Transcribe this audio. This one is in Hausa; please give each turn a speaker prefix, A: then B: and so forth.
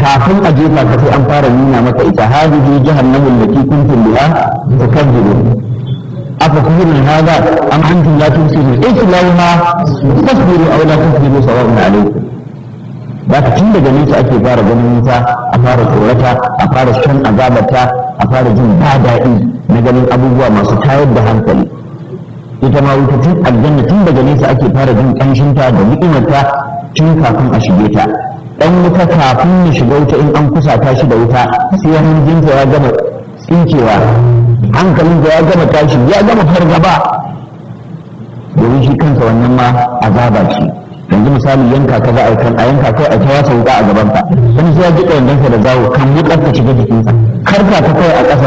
A: kafin a jefa ka sai an fara nuna maka ita hadihi jahannamu allati kuntum biha tukadzibun afa kullun hada am antum la tusirun islawha tasbiru aw la tasbiru sawa'un alaykum da ka tun daga nesa ake fara ganin wuta a fara tsorata a fara shan azabarta a fara jin ba daɗi na ganin abubuwa masu tayar da hankali ita ma wuta tun aljanna tun daga nesa ake fara jin ƙanshinta da ni'imarta tun kafin a shige ta dan wuta kafin ya shiga wuta in an kusata shi da wuta sai hanjinta ya gama tsinkewa hankalinsa ya gama tashi ya gama fargaba domin shi kansa wannan ma azaba ce yanzu misali yanka ka za a kan a yanka kai a ta wasa wuka a gaban ka wani sai ya ji ɗayan da zawo kan wukar ta shiga jikinsa karka ta kai a ƙasa